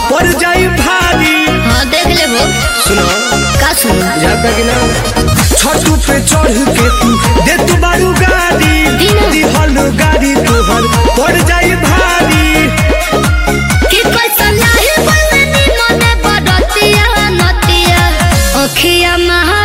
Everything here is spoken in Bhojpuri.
पड़ जाई भारी हाँ देख ले वो सुनो का सुनो जाता कि ना छतू पे चढ़ के तू दे तू बारू गाड़ी दीना। दिहल गाड़ी तोहर पड़ जाई भारी कि कैसन लाही बलनी मने बड़तिया नतिया अखिया महा